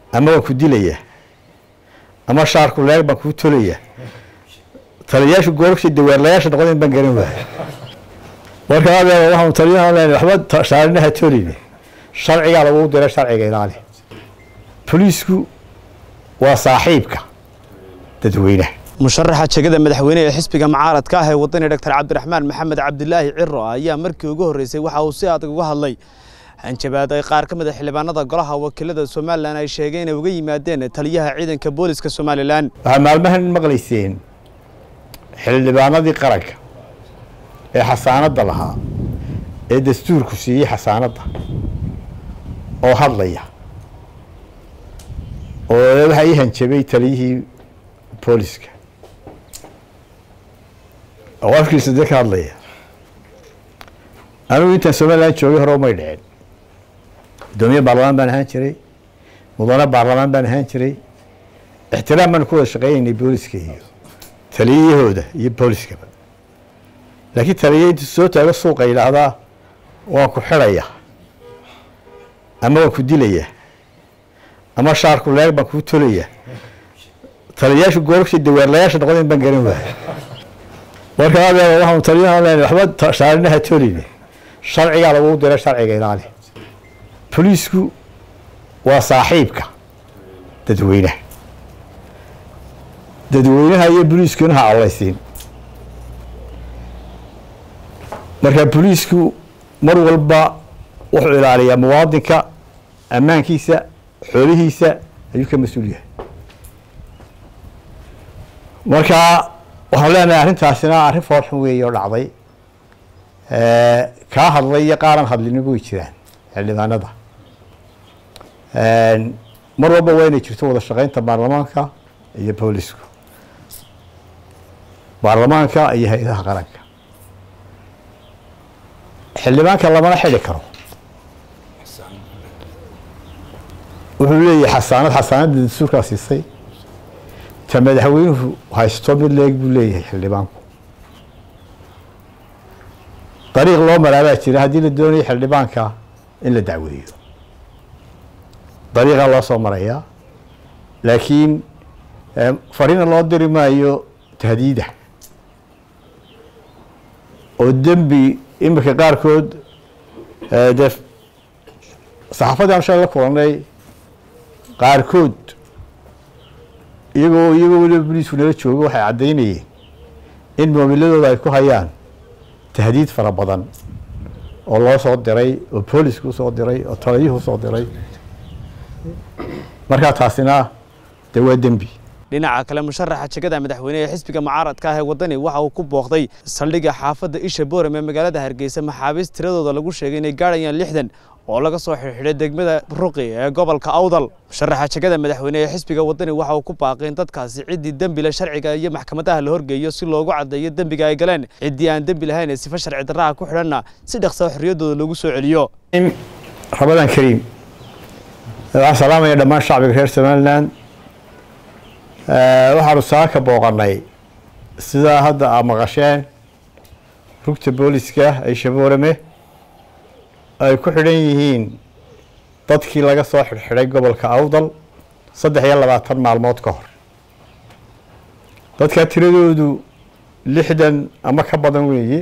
ama waan ku dilaya ama shaarku leeg baan kuu tolaya taliyayaashu gooragsi daweerlayaasha noqdeen baan garan waaya marka adeer waxaanu taliyaha leenahay waxba shaarinaha tolin sharcigaa lagu diray sharciga ilaali boliisku waa saaxiibka dadweynaha musharaxa jegada madaxweyne ee xisbiga mucaaradka ah ee wadani doctor cabdiraxmaan maxamed cabdilaahi ciro ayaa markii ugu horreysay waxa uu si adag uga hadlay hanjabaad ay qaar ka mid a xildhibaanada golaha wakiilada somalilan ay sheegeen inay uga yimaadeen taliyaha ciidanka booliska somalilan waxaa maalmahan maqlayseen xildhibaanadii qaranka ee xasaanadda lahaa ee dastuurku siiyey xasaanadda oo hadlaya oo waxaa ii hanjabay taliyihii booliska oo afkiisa dee ka hadlaya anigu intaan somalilan joogay hore umay dhicin guddoomiye baarlamaan baan ahaan jiray mudane baarlamaan baan ahaan jiray ixtiraam baanu ku wada shaqeynaynay booliska iyo taliyahooda iyo booliskaba laakiin taliya intu soo taago suuqa yidhaahdaa waan ku xidhaya ama waan ku dilaya ama shaarku leeg baan kuu tolaya taliyayaashu gooragsi daweerlayaasha noqdeen baan garan waaya marka adeer waxaanu taliyaha leenahay waxba shaarinaha tolin sharcigaa lagu diray sharciga ilaali boliisku waa saaxiibka dadweynaha dadweynaha iyo boliiskuna ha awleysiin marka boliisku mar walba wuxuu ilaaliyaa muwaadinka ammaankiisa xoolihiisa ayuu ka mas-uul yahay marka waxaan leenahay arrintaasina arrin foorxun weeye oo dhacday kaa hadlay iyo qaaran hadlinaba way jiraan xildhibaanada mar walba waa inay jirto wada shaqeynta baarlamaanka iyo boolisku baarlamaanka iyo hay-adaha qaranka xildhibaanka lamana xidhi karo wuxuu leeyahay xasaanad xasaanadda dastuurkaa siisay ta madaxweynuhu haysto mid leeg buu leeyahay xildhibaanku dariiq loo maraabaa jira haddii la doonayo xildhibaanka in la dacweeyo dariiqaa loo soo marayaa laakiin fariina loo diri maayo tahdiida oo dembi iminka qaarkood dee saxaafadii aan shalay la kulanay qaarkood iyagoo iyagoo weliba boliisku nala joogo waxay caddaynayeen in moobiladooda ay ku hayaan tahdiid fara badan oo loo soo diray oo boolisku usoo diray oo taliyuhu usoo diray markaa taasina dee waa dembi dhinaca kale musharaxa jegada madaxweyne ee xisbiga mucaaradka ah ee wadani waxa uu ku booqday saldhigga xaafadda isha boorem ee magaalada hargeysa maxaabiist tiradooda lagu sheegay inay gaadhayaan lixdan oo laga soo xirxidhay degmada ruqi ee gobolka awdal musharaxa jegada madaxweyne ee xisbiga wadani waxa uu ku baaqay in dadkaasi ciddii dembile sharciga iyo maxkamadaha la horgeeyo si loogu caddeeyo dembiga ay galeen ciddii aan dembi lahayn ee sifa sharci darraha ku xidhanna si dhaqsaa xorriyaddooda loogu soo celiyo ramadaan kariim waxaan salaamaya dhammaan shacbiga reer somalilan waxaanu saaka booqanay sidaa hadda aa maqasheen rugta booliska ee shaboorame ay ku xidhan yihiin dadkii laga soo xidhxidhay gobolka awdal saddex iyo labaatan maalmood ka hor dadkaa tiradoodu lixdan ama ka badan weeye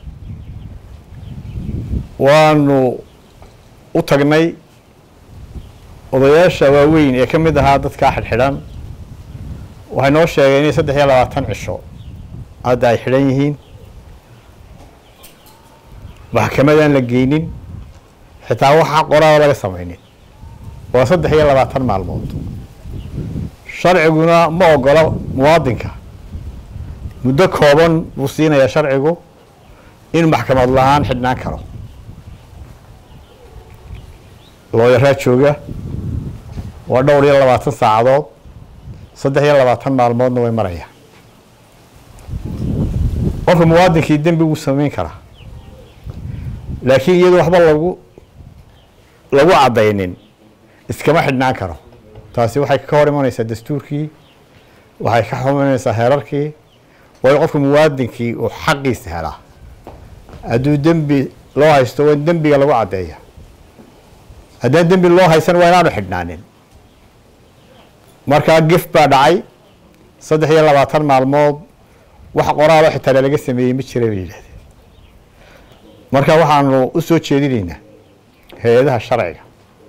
waanu u tagnay odayaasha waaweyn ee ka mid ahaa dadkaa xidhxidhan waxay noo sheegeen inay saddex iyo labaatan cisho hadda ay xidhan yihiin maxkamadaan la geynin xitaa waxaa qoraada laga samaynin waa saddex iyo labaatan maalmood sharciguna ma ogola muwaadinka muddo kooban buu siinayaa sharcigu inuu maxkamad la-aan xidhnaan karo looyaraa jooga waa dhowr iyo labaatan saacadood saddex iyo labaatan maalmoodna way marayaan qofka muwaadinkii dembi wuu samayn karaa laakiin iyadoo waxba lagu lagu caddaynin iskama xidhnaan karo taasi waxay ka hor imanaysaa dastuurkii waxay ka xumanaysaa heerarkii waayo qofka muwaadinkii uu xaqiisa helaa hadduu dembi loo haysto waa in dembiga lagu caddeeya haddaan dembi loo haysan waa inaanu xidhnaanin markaa gif baa dhacay saddex iyo labaatan maalmood wax qoraalo xitaa laga sameeyey ma jira bay yidhahdeen marka waxaanu u soo jeedinaynaa hay-adaha sharciga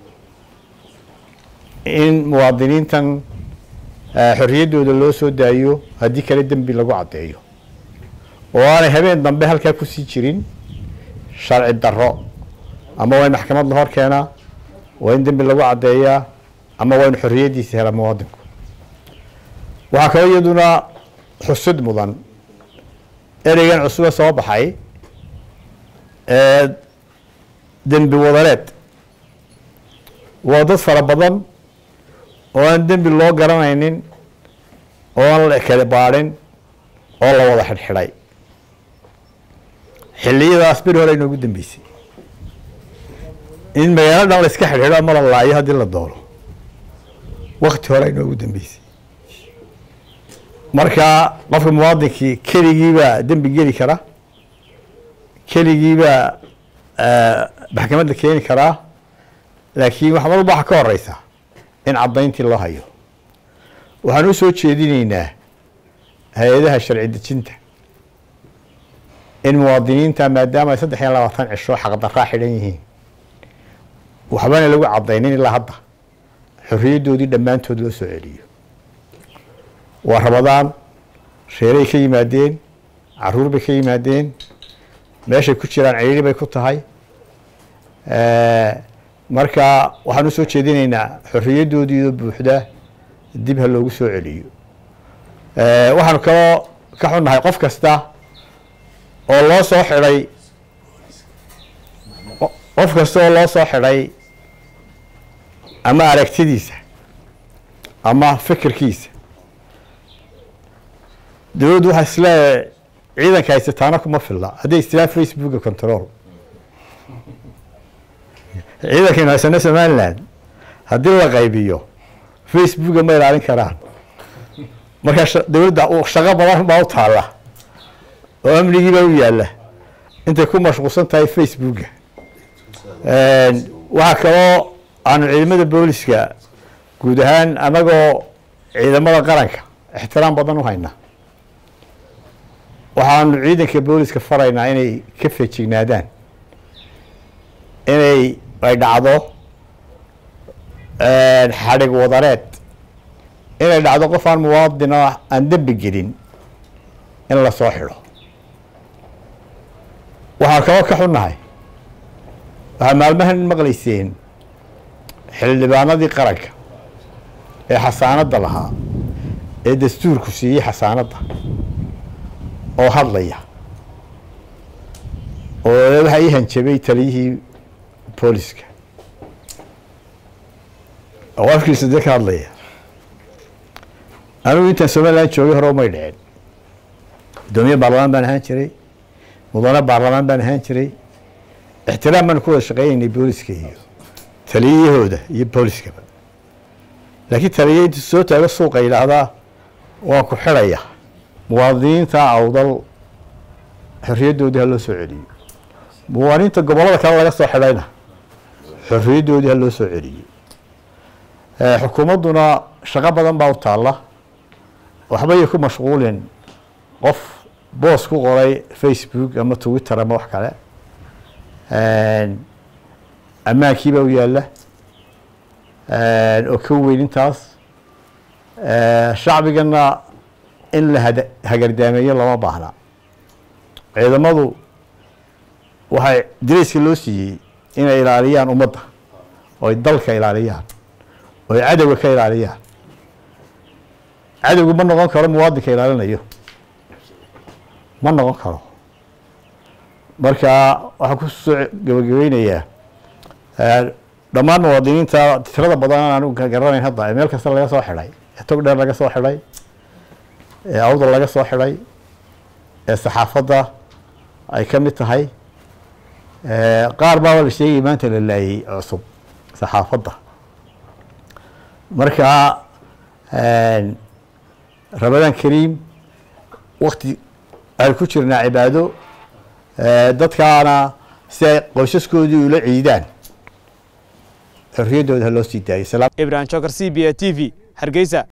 in muwaadiniintan xorriyaddooda loo soo daayo haddii kale dembi lagu caddeeyo oo aanay habeen dambe halkaa kusii jirin sharci darro ama waa in maxkamad la hor keenaa waa in dembi lagu caddeeyaa ama waa in xorriyaddiisa hela muwaadinku waxaa kaloo iyaduna xusud mudan ereygan cusube soo baxay ee dembi wadareed waa dad fara badan oo aan dembi loo garanaynin oo aan la kala baadhin oo la wada xidhxidhay xilliyadaas beri hore inoogu dambeysay in magaalo dhan la iska xidhxidho ama la laayo haddii la doono wakti hore inoogu dambeysay marka qofka muwaadinkii keligiibaa dembi geli kara keligiibaa maxkamadda keeni karaa laakiin wax mar walba waxa ka horeysa in caddayntii loo hayo waxaan u soo jeedinaynaa hay-adaha sharci dejinta in muwaadiniinta maadaama ay saddex iyo labaatan cisho xaqdarraa xidhan yihiin waxbana lagu caddaynin ilaa hadda xorriyaddoodii dhammaantood loo soo celiyo waa rabadaan reeray ka yimaadeen caruur bay ka yimaadeen meeshay ku jiraan ciriiri bay ku tahay marka waxaan u soo jeedinaynaa xorriyaddoodiioo buuxda dib ha loogu soo celiyo waxaanu kaloo ka xunnahay qof kasta oo loo soo xidhay qof kasta oo loo soo xidhay ama aragtidiisa ama fikirkiisa dowladdu waxaa isleeyahay ciidanka haysataana kuma filla hadday istilaa facebooka control ciidankaynu haysano somaliland haddii la qaybiyo facebooka ma ilaalin karaan marka dowladda shaqo badan baa u taalla oo amnigiibaa u yaalla intay ku mashquulsan tahay facebooka waxaa kaloo aanu ciidamada booliska guud ahaan annagoo ciidamada qaranka ixtiraam badan u haynaa waxaanu ciidanka booliska faraynaa inay ka feejignaadaan inay ay dhacdo xadhig wadareed inay dhacdo qof aan muwaadin oo aan dembi gelin in la soo xidho waxaan kaloo ka xunnahay waxaa maalmahan maqlayseen xildhibaanadii qaranka ee xasaanadda lahaa ee dastuurku siiyey xasaanadda oo hadlaya oo waxaa ii hanjabay taliyihii booliska oo afkiisa dee ka hadlaya anigu intaan somaliland joogay hore umay dhicin guddoomiye baarlamaan baan ahaan jiray mudane baarlamaan baan ahaan jiray ixtiraam baan ku wada shaqeynaynay booliska iyo taliyahooda iyo booliskaba laakiin taliya intu soo taago suuqa yidhaahdaa waan ku xidhaya muwaadiniinta awdal xorriyaddoodii ha loo soo celiyo muwaadiniinta gobollada kale laga soo xidhayna xorriyaddoodii ha loo soo celiyo xukuumadduna shaqo badan baa u taalla waxbayay ku mashquulin qof boos ku qoray facebook ama twitter ama wax kale ammaankiibaa u yaalla oo ka weyn intaas shacbigana in la hada hagardaameeyo lama baahna ciidamadu waxay dareyska loo siiyey inay ilaaliyaan ummadda oo ay dalka ilaaliyaan oo ay cadowga ka ilaaliyaan cadowgu ma noqon karo muwaadinka ilaalinayo ma noqon karo marka waxaan ku soo gabagabeynayaa dhammaan muwaadiniinta tirada badan aan garanayn hadda ee meel kasta laga soo xidhay ee tog dheer laga soo xidhay ee awdal laga soo xidhay ee saxaafadda ay ka mid tahay qaar baaba la sheegay maanta la laayay cusub saxaafadda marka ramadaan kariim wakti aan ku jirnaa cibaado dadkaana si ay qoysaskoodii ula ciidaan xorriyaddooda ha loo sii daayo ibrahim jokar c b a t v hargeysa